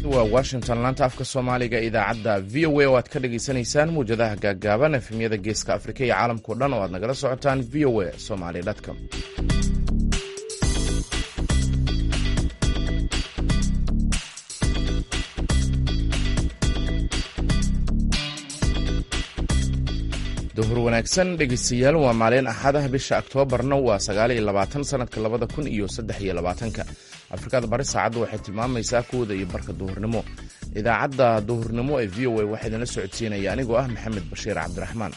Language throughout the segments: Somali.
waa washington laanta afka soomaaliga idaacadda v o a oo aad ka dhagaysanaysaan muwjadaha gaaggaaban efemyada geeska afrika iyo caalamkao dhan oo aad nagala socotaan v o a somali com duhur wanaagsan dhegeystayaal waa maalin axadah bisha oktoobarna waa sagaal iyo labaatan sanadka labada kun iyo saddex iyo labaatanka afrikada bari saacadda waxay tilmaamaysaa kooda iyo barka duhurnimo idaacadda duhurnimo ee v o a waxaa idinla socodsiinaya anigoo ah maxamed bashiir cabdiraxmaan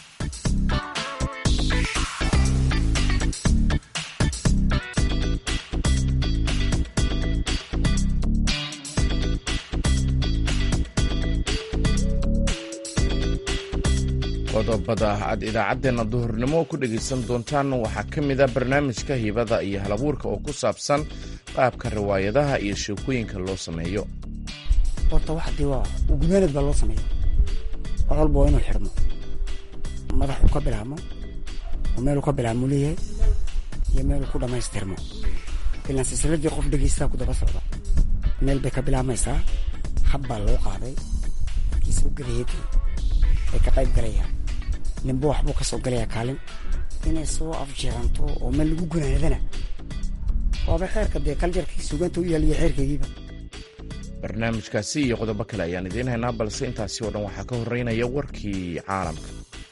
qodobada aad idaacaddeenna duhurnimo ku dhegaysan doontaan waxaa ka mid a barnaamijka hibada iyo halabuurka oo ku saabsan qaabka riwaayadaha iyo sheekooyinka loo sameeyo horta waxdii waa ugumeened baa loo sameeya wax walba waa inuu xidhmo madaxuu ka bilaabmo oo meeluu ka bilaabmuu leeyahay iyo meeluu ku dhammaystirmo ilaan silsiladii qof dhegaystaa ku daba socda meel bay ka bilaabmaysaa hab baa loo qaaday markiisa u gadayeedii ay ka qayb galayaan ninba waxbuu ka soo galayaa kaalin inay soo afjeeranto oo meel lagu gunaadana waaba xeerka dee kaljarkii sugaanta u yaaliya xeerkaygiiba barnaamijkaasi iyo qodobo kale ayaan idiin haynaa balse intaasi oo dhan waxaa ka horeynaya warkii caalamka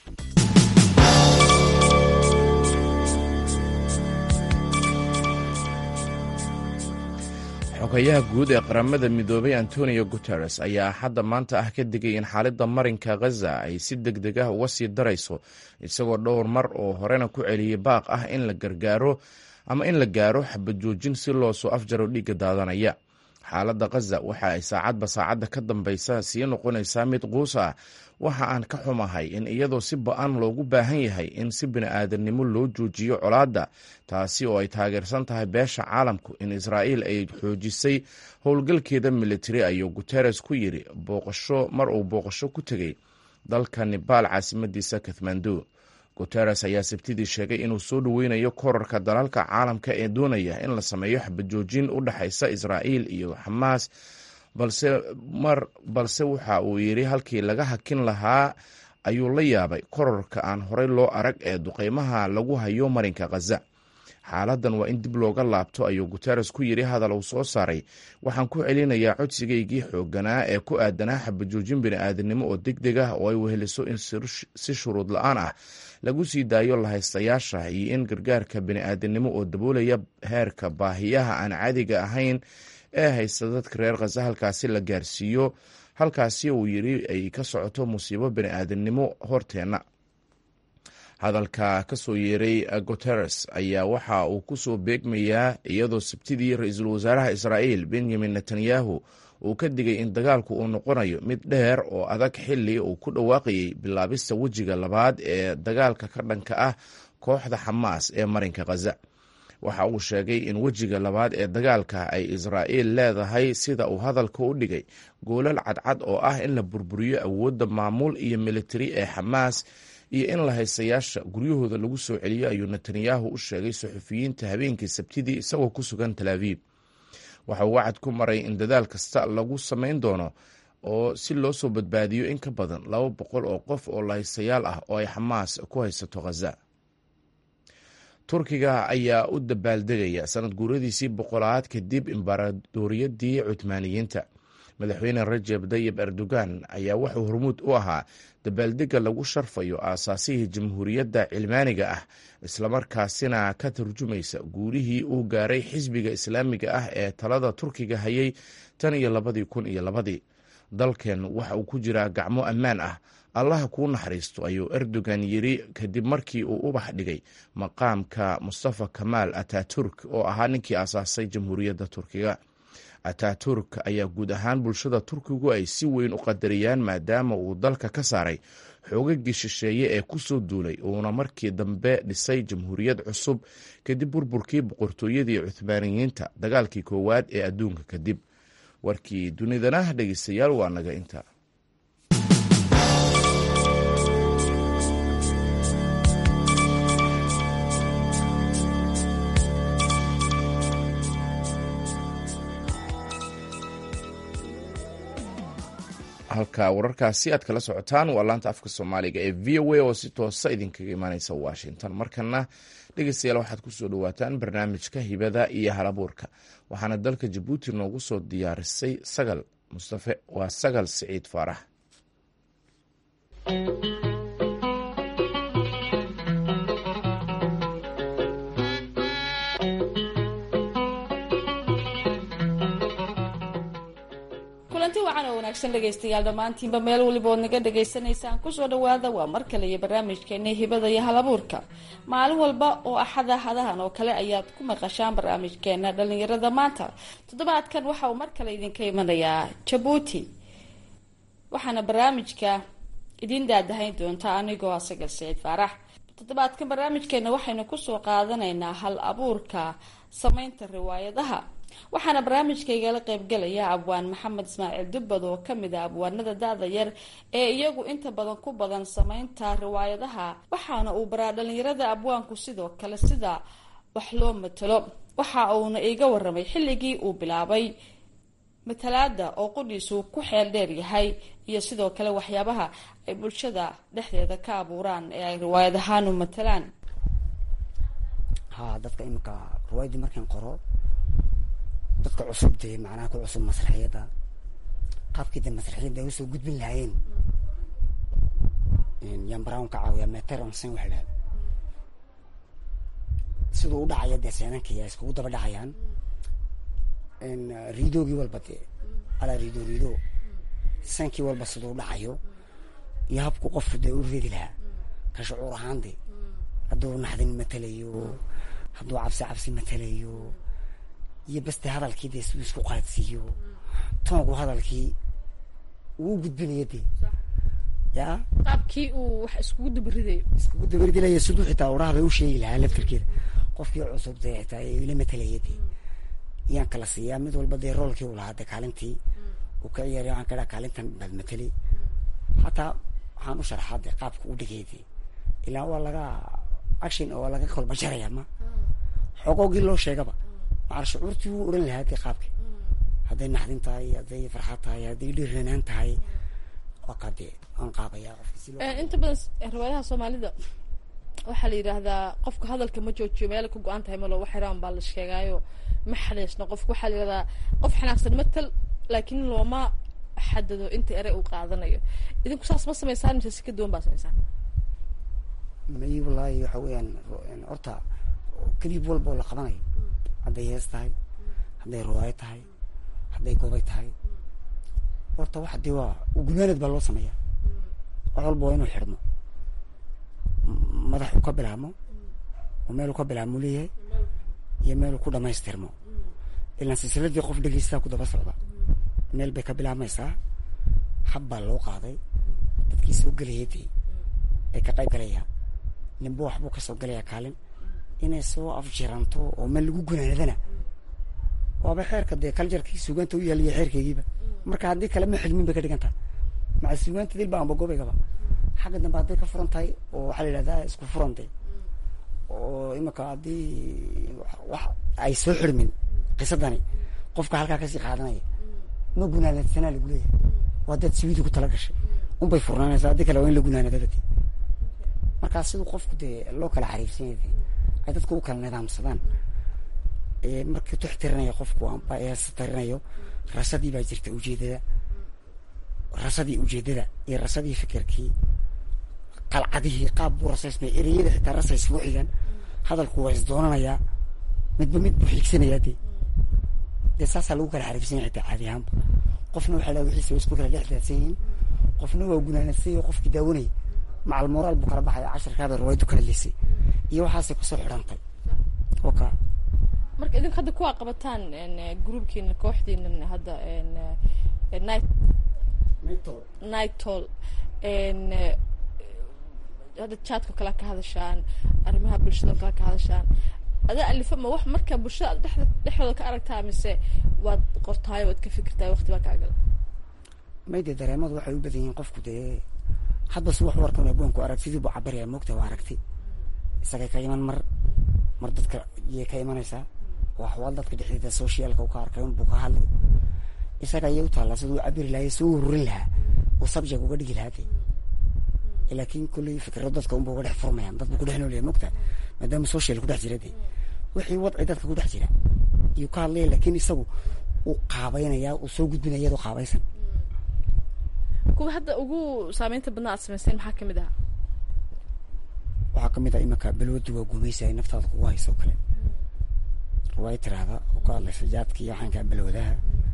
xogayaha guud ee qaramada midoobay antonio guteres ayaa hadda maanta ah ka digay in xaaladda marinka khaza ay si deg deg ah uga sii darayso isagoo dhowr mar oo horena ku celiyey baaq ah in la gargaaro ama in la gaaro xabajoojin si loo soo afjaro dhiigga daadanaya xaaladda khaza waxa ay saacadba saacadda ka dambaysa sii noqonaysaa mid quus ah waxa aan ka xumahay in iyadoo si ba-an loogu baahan yahay in si bini-aadamnimo loo joojiyo colaadda taasi oo ay taageersan tahay beesha caalamku in israa'iil ay xoojisay howlgalkeeda militari ayuu guteres ku yidhi booqasho mar uu booqasho ku tegey dalka nebaal caasimadiisa kathmandu guteres ayaa sabtidii sheegay inuu soo dhoweynayo korarka dalalka caalamka ee doonaya in la sameeyo xabajoojin u dhexaysa israa'iil iyo xamaas balse mar balse waxa uu yidhi halkii laga hakin lahaa ayuu la yaabay korarka aan horey loo arag ee duqeymaha lagu hayo marinka khaza xaaladan waa in dib looga laabto ayuu guteres ku yidhi hadal uu soo saaray waxaan ku celinayaa codsigaygii xooganaa ee ku aadanaa xabajoojin bini-aadanimo oo deg deg ah oo ay weheliso in si shuruud la-aan ah lagu sii daayo lahaystayaasha iyo in gargaarka bini-aadanimo oo daboolaya heerka baahiyaha aan caadiga ahayn ee haysta dadka reer khaza halkaasi la gaarsiiyo halkaasi uu yidhi ay ka socoto musiibo bini-aadamnimo horteenna hadalka ka soo yeeray guteres ayaa waxa uu ku soo beegmayaa iyadoo sabtidii ra-iisul wasaaraha israa'iil benyamin netanyahu uu ka digay in dagaalku uu noqonayo mid dheer oo adag xili uu ku dhawaaqayay bilaabista wejiga labaad ee dagaalka ka dhanka ah kooxda xamaas ee marinka khaza waxa uu sheegay in wejiga labaad ee dagaalka ay israa'iil leedahay sida uu hadalka u dhigay goolal cadcad oo ah in la burburiyo awoodda maamul iyo militari ee xamaas iyo in la haystayaasha guryahooda lagu soo celiyo ayuu netanyahu u sheegay suxufiyiinta habeenkii sabtidii isagoo ku sugan talaabiib waxa uu wacad ku maray in dadaal kasta lagu samayn doono oo si loo soo badbaadiyo in ka badan laba boqol oo qof oo lahaystayaal ah oo ay xamaas ku haysato khaza turkiga ayaa u dabaaldegaya sanad guuradiisii boqolaad kadib imbaradooriyadii cutmaaniyiinta madaxweyne rajeb dayib erdogan ayaa wuxuu hormuud u ahaa dabaaldega lagu sharfayo aasaasihii jamhuuriyadda cilmaaniga ah islamarkaasina ka turjumaysa guulihii uu gaaray xisbiga islaamiga ah ee talada turkiga hayay tan iyo labadii kun iyo labadii dalkeen waxa uu ku jiraa gacmo ammaan ah allaha kuu naxariisto ayuu erdogan yidhi kadib markii uu ubax dhigay maqaamka mustafa kamaal ataturk oo ahaa ninkii aasaasay jamhuuriyadda turkiga ataturk ayaa guud ahaan bulshada turkigu ay si weyn u qadariyaan maadaama uu dalka ka saaray xoogagii shisheeye ee ku soo duulay uuna markii dambe dhisay jamhuuriyad cusub kadib burburkii boqortooyadii cuhmaaniyiinta dagaalkii koowaad ee adduunka kadib warkii dunidana dhegeystayaal waa naga inta halka wararkaasi aad kala socotaan waa laanta afka soomaaliga ee v o a oo si toosa idinkaga imaaneysa washington markana dhegeystayaal waxaad kusoo dhawaataan barnaamijka hibada iyo halabuurka waxaana dalka jabuuti noogu soo diyaarisay sagal mustafe waa sagal siciid faarax kulanti wacan oo wanaagsan dhegaystayaal dhammaantiinba meel waliba ood naga dhagaysanaysaan kusoo dhawaada waa mar kale iyo barnaamijkeena hibada iyo halabuurka maalin walba oo axada hadahan oo kale ayaad ku maqashaan barnaamijkeena dhalinyarada maanta toddobaadkan waxa uu mar kale idinka imanayaa jabuuti waxaana barnaamijka idiin daadahayn doonta anigoo asaga saciid faarax toddobaadkan barnaamijkeena waxaynu kusoo qaadanaynaa hal abuurka sameynta riwaayadaha waxaana barnaamijkaygala qeybgalaya abwaan maxamed ismaaciil dubbad oo kamid a abwaanada da-da yar ee iyagu inta badan ku badan sameynta riwaayadaha waxaana uu baraa dhalinyarada abwaanku sidoo kale sida wax loo matalo waxa uuna iiga waramay xilligii uu bilaabay matalaada oo qudhiisu ku xeel dheer yahay iyo sidoo kale waxyaabaha ay bulshada dhexdeeda ka abuuraan ee ay riwaayad ahaan u matalaan ha dadka iminka riwaayadii markaan qoro dadka cusub dee macnaha ku cusub masraxiyadda qaabkii dee masraxiyadda ay usoo gudbin lahaayeen yaan brown ka caawiya meter onsen waxa dhaha siduu u dhacaya dee seenanka yaa iskugu daba dhacayaan riidoogii walba dee alaa riido riido sankii walba siduu dhacayo iyo habku qofku dee u reedi lahaa ka shucuur ahaan de hadduu naxdin matalayo hadduu cabsi cabsi matalayo iyo baste hadalkii dee siduu isku qaadsiiyo toonku hadalkii uu gudbinayo dee ya qaabkii uu wax iskugu dabaridayo iskugu dabaridilaya siduu xitaa urahda u sheegi lahaa laftirkeeda qofkii cusub dee xitaa ila matalaya dee yaan kala siiyaa mid walba dee roolkii u lahaa dee kaalintii uu ka ciyaariya waxaan ka dhaha kaalintan baad matali hataa waxaan u sharxaa dee qaabka u dhigay dee ilaa waa laga action oo waa laga kolba jaraya ma xogoogii loo sheegaba macal shucuurtii wuu oran lahaa dee qaabka hadday naxdin tahay hadday farxad tahay hadday dhiiranaan tahay waa kaa dee aan qaabaya qofka si loo inta badan riwaayadaha soomaalida waxaa la yidhaahdaa qofka hadalka ma joojiyo meel ka go-an tahay malo wax yaraan baa la sheegaayo ma xadeysno qofka waxaa la yidhahdaa qof xanaaqsan matal laakiin looma xadado inta ere uu qaadanayo idinku saas ma samaysaan mise si ka duwan baa samaysaan may wallaahi waxa weeyaan horta kadib walba oo la qabanayo hadday hees tahay hadday riwaayo tahay hadday gobay tahay horta waxa dee waa gudaaneed baa loo sameeyaa wax walba waa inuu xidhmo madaxu ka bilaabmo oo meeluu ka bilaabmo leeyahay iyo meeluu ku dhamaystirmo ilaan silsiladii qof dhegeystaa ku daba socda meel bay ka bilaabmaysaa hab baa loo qaaday dadkii soo gelaya dee ay ka qayb galayaa ninba waxbuu kasoo galayaa kaalin inay soo afjiranto oo meel lagu gunaanadana waaba xeerka dee kaljarkii sugaanta u yaaliya xeerkeygiiba marka haddii kale ma xidmin bay ka dhigan tahay maca sugaanta dilba amba gobaygaba xagga dambe hadday ka furan tahay oo waxaa la yidhahdaa isku furantay oo imika haddii wax ay soo xidhmin qisadani qofka halkaa kasii qaadanaya ma gunaanadsanaa lagu leeyahay waa dad siwiidii ku tala gashay unbay furnaanaysaa haddii kale waa in la gunaanadaba dee markaa siduu qofku dee loo kala xariifsanya dee ay dadku u kala nidaamsadaan markii tux tirinayo qofku amba eesa tirinayo rasadii baa jirta ujeedada rasadii ujeedada iyo rasadii fikirkii qalcadihii qaab buu rasaysmaya ereyada xitaa rasays ku xigan hadalku waa isdoonanayaa midba mid buu xiigsanayaa dee dee saasaa lagu kala xariifsanya xitaa caadi ahaanba qofna waxaa laha wixiisa way isku kala dhex daadsan yihiin qofna waa gunaanadsanyo qofkii daawanaya macal moraal buu kala baxaya casharkaabay riwaayadu kala lisay iyo waxaasay kusoo xidhantay oo ka marka idinku hadda kuwaa qabataan groupkiina kooxdiina hadda night night toll hadda jaadka kale ka hadashaan arrimaha bulshada kale ka hadashaan adaa alifa ma wax marka bulshada dhexda dhexdooda ka aragtaa mise waad qortaay waad ka fikirtaay waqti baa kaagala may dee dareemadu waxay u badan yihiin qofku dee hadba si wax warkan abwaanku arag sidii buu cabiraya moogta waa aragti isagay ka iman mar mar dadka yay ka imanaysaa waxwaal dadka dhexdeeda socialka u ka arkay unbuu ka hadlay isaga ayay u taallaa siduu cabiri lahay soo ururin lahaa uu subject uga dhigi lahaa de laakiin kulley fikrado dadka unba uga dhex furmayaan dad buu ku dhex noolyahay mogta maadaama social ku dhex jira de wixii wadci dadka ku dhex jira iyuu ka hadlaya laakiin isagu uu qaabeynaya uu soo gudbinaya iyadoo qaabaysan kuwa hadda ugu saameynta badnaa aad samayseen maxaa kamid ahaa waxaa kamid ah imanka balwadu waa gumaysa ay naftaada kugu hayso kale riwaaya tiraahda oo ka hadlaysa jaadka iyo waxaan kaa balwadaha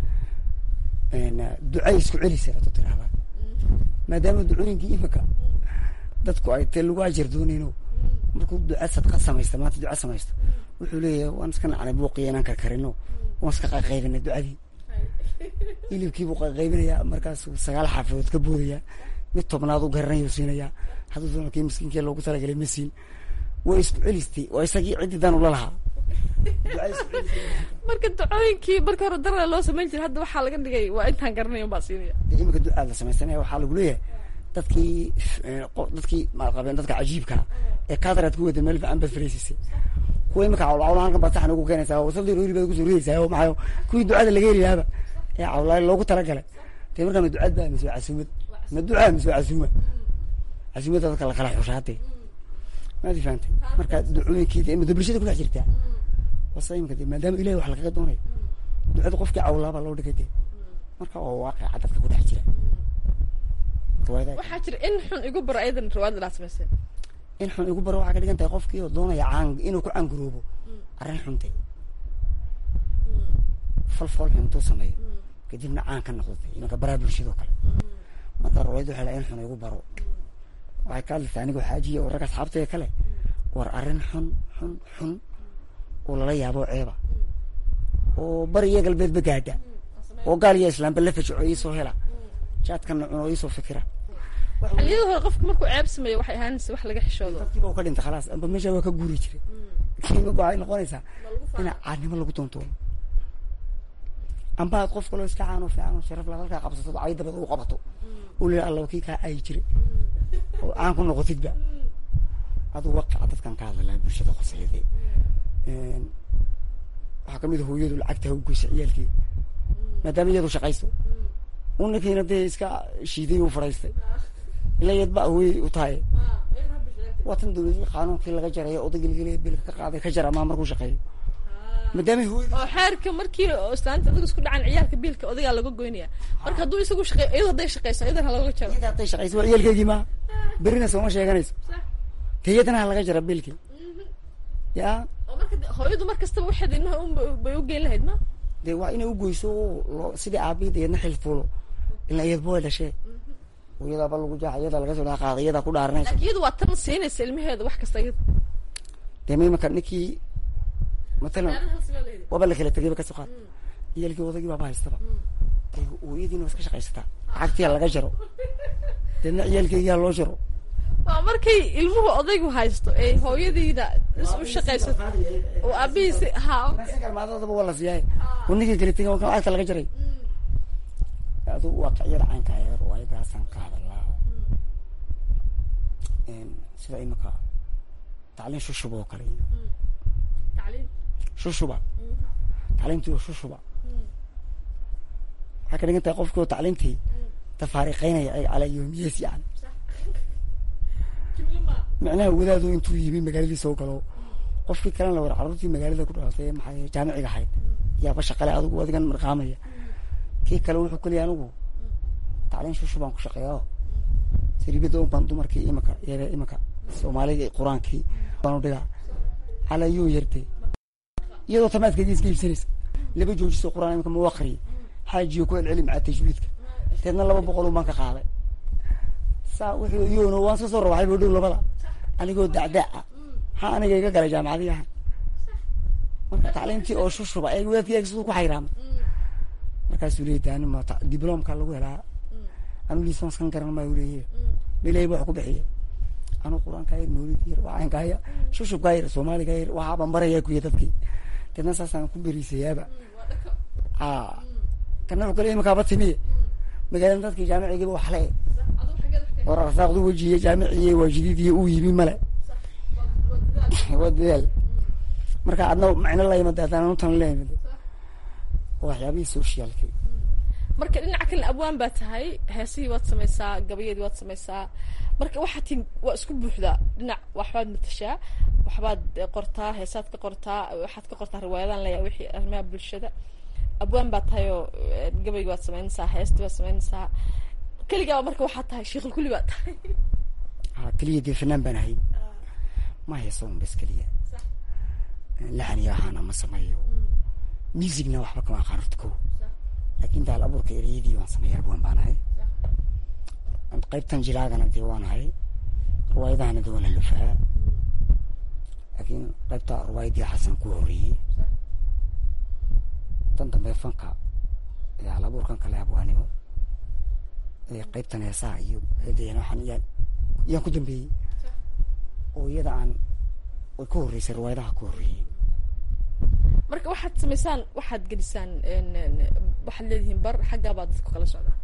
ducay isku celisa atu tiraahda maadaama ducooyinkii imanka dadku ay tee lagu ajar doonayno markuu duca sadqa samaysta maanta duca samaysta wuxuu leeyahay waan iska nacnay buuqiya inaan karkarino waan iska qaqaybinay ducadii hilibkiibuu qaqaybinayaa markaasuu sagaal xaafadood ka boodaya mid tobnaad u garanayuu siinayaa hadduu doona kii miskiinkii loogu talagalay ma siin way isku celistay waa isagii ciddii dan ula lahaa marka dacooyinkii marka hore darada loo samayn jiray hadda waxaa laga dhigay waa intaan garanay un baa siinaya dee iminka ducaad la samaysanaya waxaa lagu leeyahay dadkii dadkii maad qabeen dadka cajiibka ee kaadaraad ku wada meel fiican baad fariisisay kuwa iminka cawlcawla halkan baad saxan ugu keenaysaa wasadii rooli baad kusoo ridaysaa oo maxayo kuwii ducada laga heli lahaaba ee cawlaay loogu talagalay dee markaa ma ducad baa mise waa casuumad ma ducaa mise waa casuuma casuumadda dadka lakala xushaatay maadi fahantay marka ducooyinkiida imada bulshada kudhex jirtaa wasa imika de maadaama ilahi wax lagaga doonayo ducada qofkii cawlaabaa loo dhigay de marka waa waaqica dadka kudhex jira riwaayada waxaa jira in xun igu baro ayadan riwaayada laa samayseen in xun igu baro waxaa ka dhigan tahay qofkii oo doonaya caan inuu ku caanguroobo arrin xunte fal fool xun intuu sameeyo kadibna caan ka noqdatay imanka baraa bulshadoo kale marka riwaayada waxay lahay in xun igu baro waxay ka hadlaysaa anigoo xaajiya oo rag asxaabtaya kale war arrin xun xun xun oo lala yaabo ceeba oo bari iyo galbeedba gaadha oo gaal iyo islaamba la fajaco iisoo hela jaadkana cuno iisoo fikira xilliyada hore qofka markuu ceeb sameeyo waxay ahaanaysa wax laga xishoodo dadkiiba u ka dhintay khalaas amba meesha waa ka guuri jiray kiima waxay noqonaysaa ina caadnimo lagu doontoono amba aad qof kaloo iska caanoo fiican oo sharaf la halkaa qabsato cay dabada u qabato uu leeyahay alla kii kaa ayi jiray oo caan ku noqotidba aduu waqica dadkan ka hadlalaa bulshada qoseede waxaa kamid a hooyadu lacagta ha u goysa ciyaalkeeda maadaama iyadu shaqayso u ninkiina dee iska shiiday u fadhaystay ila yad ba hooyay u tahay waa tan dawladii qaanuunkii laga jarayo odaygilgeliya bilka ka qaaday ka jara maa markuu shaqeeyo maadaama hooyada oo xeerka markii islaanta adiga isku dhacan ciyaalka biilka odagaa laga goynaya marka hadduu isagu shaqeey iyado hadday shaqeyso iyadana looga jaro iyada hadday shaqayso waa ciyaalkeygii maa berina sooma sheeganayso te iyadana ha laga jara biilkii ya oo marka de- hooyadu mar kastaba waxeed ilmaha un bay u geyn lahayd ma dee waa inay u goyso oo loo sidii aabiyada iyadna xil fuulo ila iyadba way dhashee hooyadaaba lagu jaaxa iyadaa laga soo dhaa qaada iyadaa ku dhaaranaysa laakiin iyadu waa tan siinaysa ilmaheeda wax kasta iyada dee ma imanka ninkii matalan waaba la kala tegayba kasoo qaad iyalkii odagii baaba haystaba dee hooyadiina waa iska shaqaysataa lacagtiyaa laga jaro deedna ciyaalkeygiyaa loo jaro waa markay ilmuhu odaygu haysto ee hooyadiina is u shaqaysato oo aabihiisi ha kalmaadadaba waa la siiyaaye oo ninkii kala tegay kan lacagta laga jaray adu waaqiciyada caynka ee riwaayadaasaan ka hadalaa sida imika tacliin shushuba oo kale iyo tacliin shushuba tacliimtii waa shushuba waxay ka dhigan tahay qofkii oo tacliimtii tafaariqeynaya ay calaa yoomiyees yani micnaha wadaadu intuu yimi magaaladii soo galo qofkii kalena war carruurtii magaalada ku dhalatay maxay jaamiciga ahayd yaaba shaqale adigu adigan marqaamaya kii kale wuxuu ku leeyahay anigu tacliin shushu baan ku shaqeeya siribada un baan dumarkii imika iyaga imika soomaalida qur-aankii baanu dhigaa calaa yoo yartay iyadoo tamaadkeedii iska iibsanaysa laba joojiso qur-aan imika ma aqriyay xaajiyo ku celceli macaa tajwiidka deedna laba boqol un baan ka qaaday saa wuxuu iyona waan soo soo rawaxay boo dhow labada anigoo dacdaaca maxaa aniga iga galay jaamacadii ahan marka tacliimtii oo shushuba ee wadaadkii siduu ku xayraamay markaasuu leeyahy daani ma ta- diblomka lagu helaa anu lisanskan garan maa uleeyahy ilahay ba wax ku bixiya anu qur-aanka yar mawlid yar wacaynka yar shushubka yar soomaaliga yar waxaaba maraya kuya dadkii deedna saasaan ku beriisayaaba a kana wuxuu kale imikaaba timiye magaalada dadkii jaamicigiiba wax le war arsaaqdu wejiye jaamiciye waa jadiidiye uu yimi male waa dadaal marka adna macno la yimid haddana nutan la yimid waxyaabihii socialki marka dhinaca kalena abwaan baa tahay heesihii waad samaysaa gabayadii waad samaysaa marka waxaa tin waa isku buuxdaa dhinac waxbaad matashaa waxbaad qortaa heesaad ka qortaa waxaad ka qortaa riwaayadaan leeyahay wixii arrimaha bulshada abwaan baa tahay oo gabaygi waad samaynaysaa heestii waad samaynaysaa keligaa marka waxaad tahay sheekul kulli baad tahay ha keliya dee fanaan baan ahay ma hayso un bas keliya laxan iyo ahaana ma sameeyo musicna waxba kama aqaan horta ko laakin daal abuurka ereyadii waan sameeya abwaan baan ahay qaybtan jilaagana dee waan ahay riwaayadahana dee waan alufaa laakiin qaybta riwaayadii xasan ku horeeyey tan dambe fanka hal abuurkan kale abwaanimo qaybtan heesaha iyo eedeena waxaan yaa yaan ku dambeeyey oo iyada aan way ka horreysay riwaayadaha ku horreeyey marka waxaad samaysaan waxaad gelisaan waxaad leedihiin bar xaggaa baa dadku kala socdaa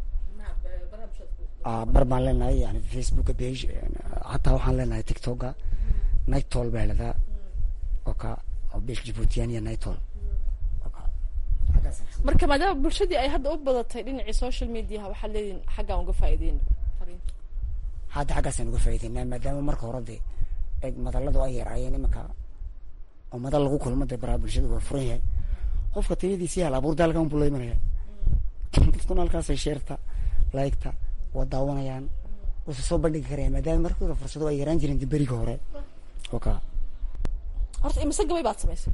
bar baan leenahay yani facebooka page hataa waxaan leenahay tiktoka nightol baa ladaa oo ka oo besh jibuutiyan iyo nightol marka maadaama bulshadii ay hadda u badatay dhinacii social mediaha waxaad leedihiin xaggaan uga faa'iideyn fariinta hadda xaggaasaan uga faa'ideynaa maadaama marka hore dee eeg madalladu ay yaraayeen imanka oo madal lagu kulmo dee baraha bulshada waa furan yahay qofka tayadiisi hal abuur daalkan buu la imanaya dadkuna halkaasay sheerta laygta waa daawanayaan wayse soo bandhigi karaya maadaama markii hore fursado ay yaraan jireen dee beriga hore oo ka horta imise gabay baad samaysay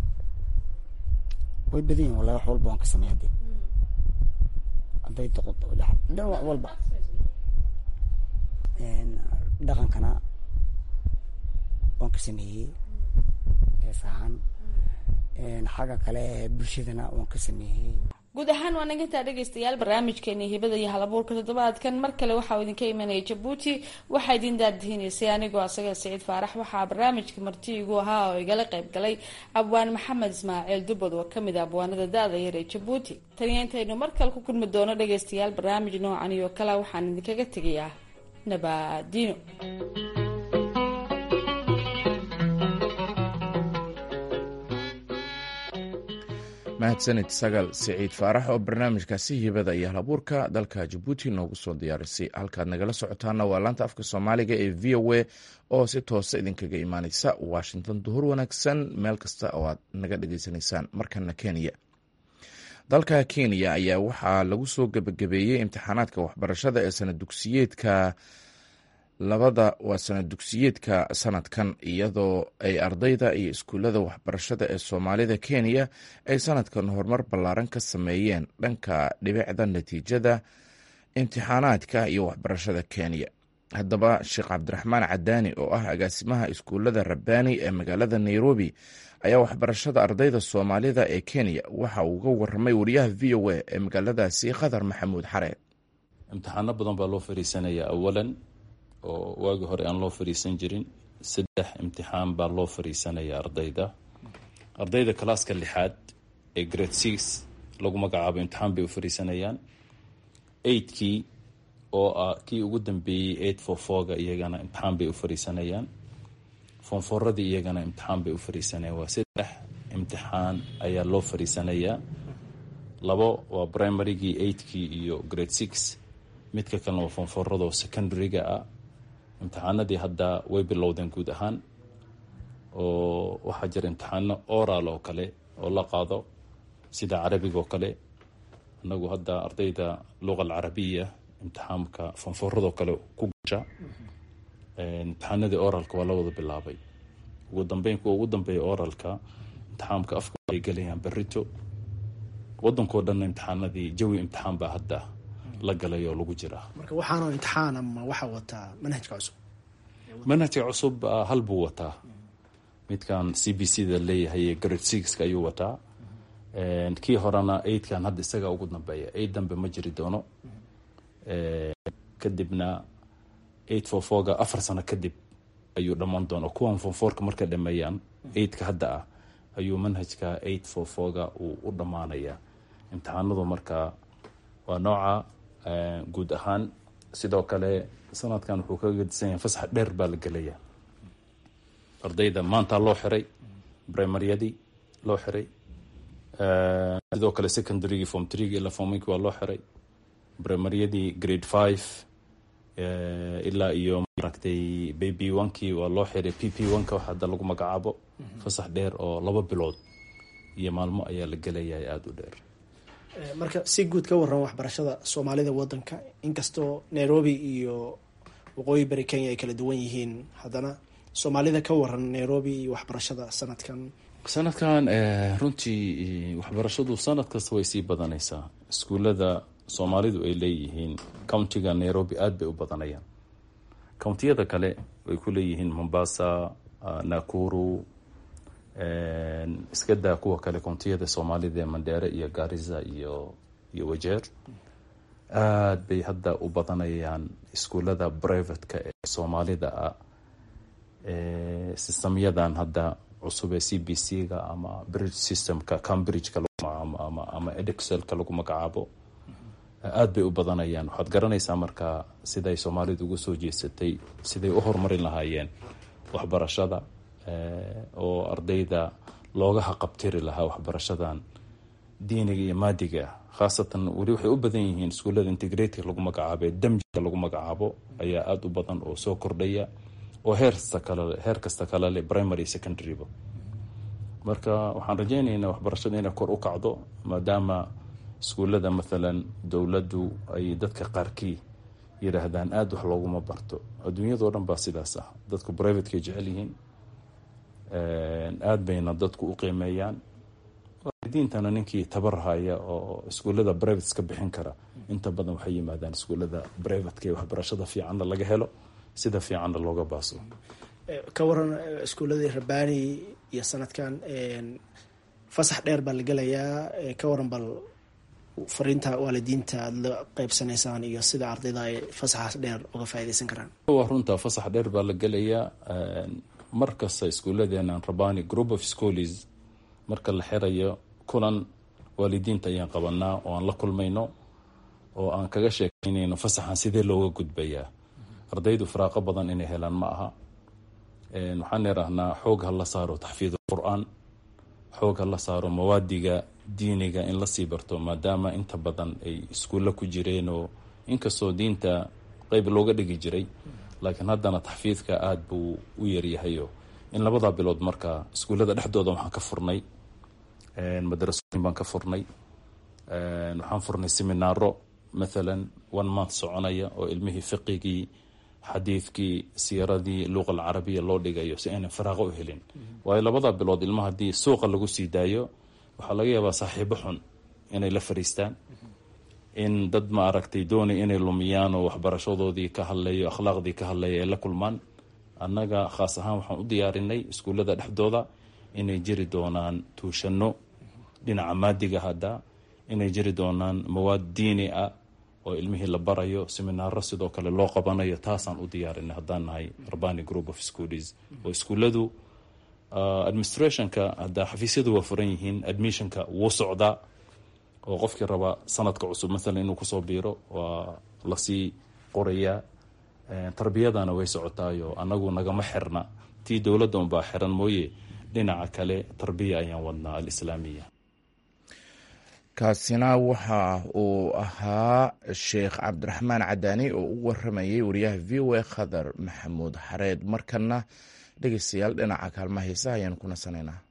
way badan yihin wallahi wax walba waan ka sameeya dee hadday doqodo dhan wax walba dhaqankana waan ka sameeyey hees ahaan xagga kale bulshadana waan ka sameeyey guud ahaan waa nagantaa dhegaystayaal barnaamijkeeni hibada iyo halabuurka toddobaadkan mar kale waxaa idinka imanaya jabuuti waxaa idin daardihinaysay anigoo asaga siciid faarax waxaa barnaamijka marti igu ahaa oo igala qayb galay abwaan maxamed ismaaciil dubad oo kamid a abwaanada da-da yar ee jabuuti taniya intaynu mar kale ku kulmi doono dhagaystayaal barnaamij noocan iyo kale waxaan idinkaga tegayaa nabadino mahadsanid sagal siciid faarax oo barnaamijkaasi hibada iyo halabuurka dalka jabuuti noogu soo diyaarisay halkaad nagala socotaana waa laanta afka soomaaliga ee v o a oo si toosa idinkaga imaaneysa washington duhur wanaagsan meel kasta oo aad naga dhageysanaysaan markana kenya dalka kenya ayaa waxaa lagu soo gebagabeeyey imtixaanaadka waxbarashada ee sana dugsiyeedka labada waa sana dugsiyeedka sanadkan iyadoo ay ardayda iyo iskuullada waxbarashada ee soomaalida kenya ay sanadkan horumar ballaaran ka sameeyeen dhanka dhibicda natiijada imtixaanaadka iyo waxbarashada kenya haddaba sheekh cabdiraxmaan cadaani oo ah agaasimaha iskuullada rabbaani ee magaalada nairobi ayaa waxbarashada ardayda soomaalida ee kenya waxa uu uga waramay wariyaha v o a ee magaaladaasi khadar maxamuud xareed imtixaano badan baa loo fariisanaya awalan oo waagii hore aan loo fariisan jirin saddex imtixaan baa loo fariisanaya ardayda ardayda kalaaska lixaad ee grade six lagu magacaabo imtixaan bay u fariisanayaan eigtkii oo ah kii ugu dambeeyey eight for fourga iyagana imtixaan bay u fariisanayaan foonfooradii iyagana imtixaan bay u fariisanayaan waa saddex imtixaan ayaa loo fariisanayaa labo waa primarygii eigtkii iyo grade six midka kalena waa foonfooradoo secondaryga ah imtixaanadii hadda way bilowdeen guud ahaan oo waxaa jira imtixaano oral oo kale oo la qaado sida carabiga oo kale inagu hadda ardayda luqa alcarabiya imtixaamka foonfooradoo kale ku gasha imtixaanadii oralka waa la wada bilaabay ugu dambeyn kuwa ugu dambeeya oralka imtixaamka afka ay gelayaan berito wadankao dhanna imtixaanadii jawi imtixaan baa hadda la galay oo lagu jiraa marka waxaanoo imtixaan ama waxaa wataa manhajka cusub manhajka cusub hal buu wataa midkan c b c da leeyahay grade sixka ayuu wataa kii horena eightkan hadda isagaa ugu dambeeya eight dambe ma jiri doono kadibna eight for fourga afar sano kadib ayuu dhammaan doona kuwan fonfourka markay dhameeyaan eightka hadda ah ayuu manhajka eight for fourga uu u dhammaanaya imtixaanadu marka waa nooca guud ahaan sidoo kale sanadkan wuxuu kaga gedisan yahay fasax dheer baa la gelaya ardayda maanta loo xiray brimaryadii loo xiray sidoo kale secondarygii form threegi ilaa forminkii waa loo xiray primaryadii grade five ilaa iyo maaragtay baby onkii waa loo xiray p p onka wax hadda lagu magacaabo fasax dheer oo laba bilood iyo maalmo ayaa la gelayaa aada u dheer marka si guud ka waran waxbarashada soomaalida wadanka inkastoo nairobi iyo waqooyi bari kenya ay kala duwan yihiin haddana soomaalida ka waran nairobi iyo waxbarashada sanadkan sanadkan runtii waxbarashadu sanad kasta way sii badanaysaa iskuullada soomaalidu ay leeyihiin countiga nairobi aada bay u badanayaan countiyada kale way ku leeyihiin mombasa nakuru iska daa kuwa kale countiyada soomaalida ee mandheere iyo garissa iyo iyo wajeer aada bay hadda u badanayaan iskuullada privateka ee soomaalida ah sistamyadan hadda cusub ee c b c ga ama bridge systemka cambridgeka ama ama edexelka lagu magacaabo aada bay u badanayaan waxaad garanaysaa marka siday soomaalidu uga soo jeesatay siday u horumarin lahaayeen waxbarashada oo ardayda looga haqabtiri lahaa waxbarashadan diiniga iyo maadiga khaasatan weli waxay u badan yihiin iskuullada integrated lagu magacaabo ee damjiga lagu magacaabo ayaa aada u badan oo soo kordhaya oo heerkasta kale heer kasta kale leh primary secondaryba marka waxaan rajeynaynaa waxbarashada inay kor u kacdo maadaama iskuullada mathalan dowladdu ay dadka qaarkii yidhaahdaan aada wax looguma barto adduunyadao dhan baa sidaas ah dadku privatekay jecel yihiin aada bayna dadku u qiimeeyaan diintana ninkii tabarhaya oo iskuullada privates ka bixin kara inta badan waxay yimaadaan iskuullada privateka ee waxbarashada fiicanna laga helo sida fiicanna looga baaso ka waran iskuuladii rabani iyo sanadkan fasax dheer baa la gelayaa ka waran bal fariinta waalidiinta aada la qeybsanaysaan iyo sida ardayda ay fasaxaas dheer uga faaideysan karaan waa runta fasax dheer baa la gelayaa mar kasta iskuuladeenan rabani group of schools marka la xirayo kulan waalidiinta ayaan qabanaa oo aan la kulmayno oo aan kaga sheekeynayno fasaxan sidee looga gudbayaa ardaydu firaaqo badan inay helaan ma aha waxaan idhaahnaa xoog ha la saaro taxfiid qur-aan xoog ha la saaro mawaadiga diiniga in lasii barto maadaama inta badan ay iskuulla ku jireen oo inkastoo diinta qeyb looga dhigi jiray laakiin haddana taxfiidka aada buu u yaryahayo in labadaa bilood marka iskuullada dhexdooda waxaan ka furnay madrasooyin baan ka furnay waxaan furnay seminaaro mathalan one month soconaya oo ilmihii fiqigii xadiidkii siiradii luqa alcarabiya loo dhigayo si aynan firaaqo u helin waayo labada bilood ilmaha haddii suuqa lagu sii daayo waxaa laga yaabaa saaxiibo xun inay la fariistaan in dad ma aragtay doonay inay lumiyaan oo waxbarashadoodii ka hadlayo akhlaaqdii ka hadlaya ay la kulmaan annaga khaas ahaan waxaan u diyaarinay iskuullada dhexdooda inay jiri doonaan tuushano dhinaca maadiga hadda inay jiri doonaan mawaad diini ah oo ilmihii la barayo seminaaro sidoo kale loo qabanayo taasaan u diyaarinay haddaan nahay rabani group of schools oo iskuulladu administrationka hadda xafiisyadu waa furan yihiin admissionka wuu socdaa oo qofkii raba sanadka cusub maalan inuu kusoo biiro waa lasii qorayaa tarbiyadana way socotaayo anagu nagama xirna tii dowladda unbaa xiran mooye dhinaca kale tarbiya ayaan wadnaa alislaamiya kaasina waxa uu ahaa sheekh cabdiraxmaan cadaani oo u waramayay wariyaha v o a khadar maxamuud xareed markana dhegeystayaal dhinaca kaalmaha heesaha ayaan ku nasanaynaa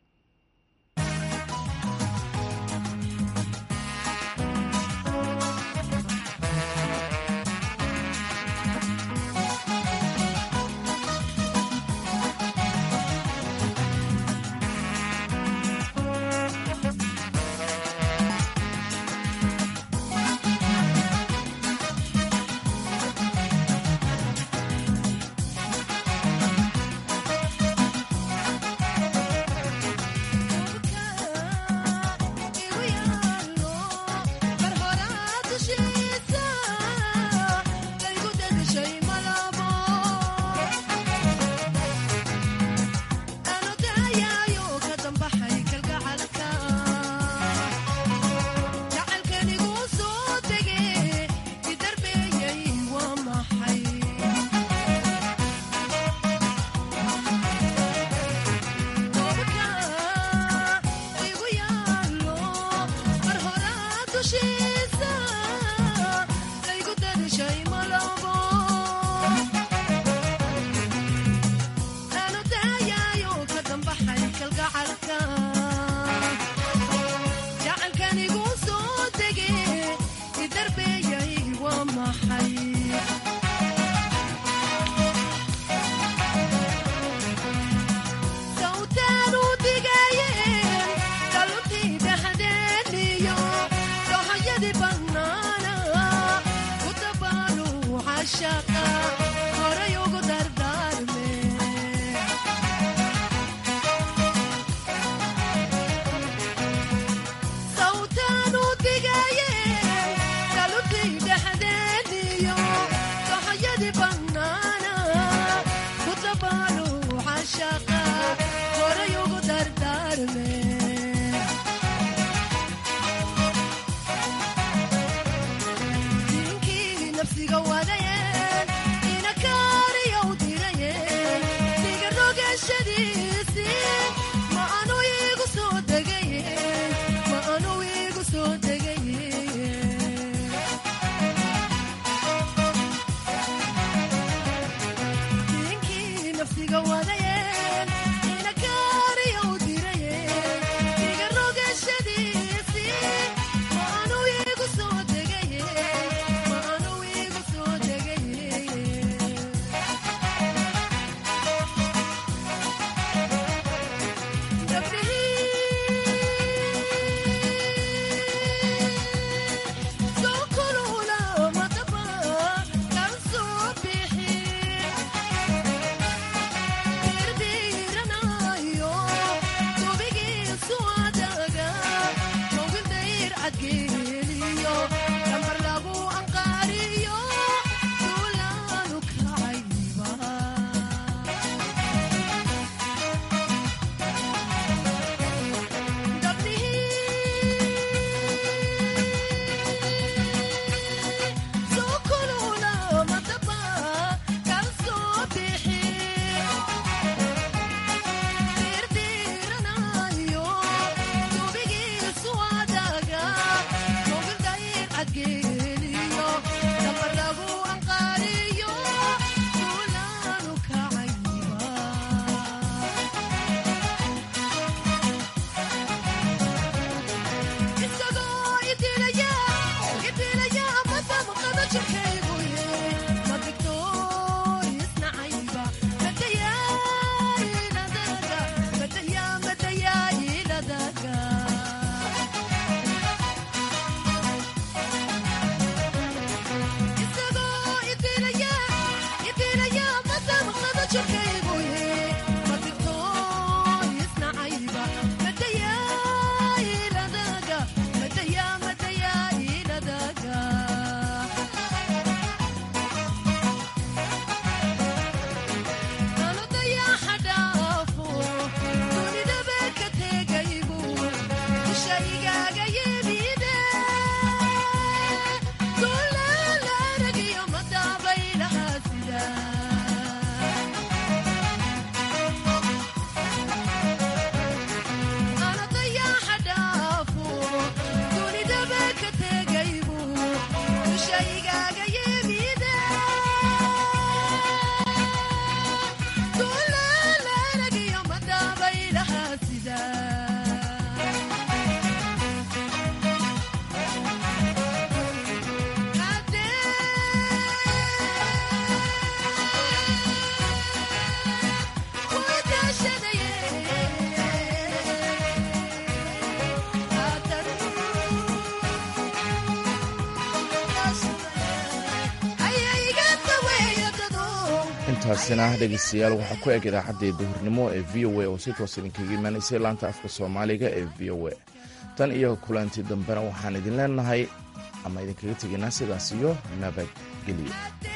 intaasina dhegeystayaal waxaa ku eg idaacaddii duhurnimo ee v o a oo si toos idinkaga imaanaysay laanta afka soomaaliga ee v o a tan iyo kulanti dambena waxaan idin leenahay ama idinkaga tegaynaa sidaas iyo nabadgelyo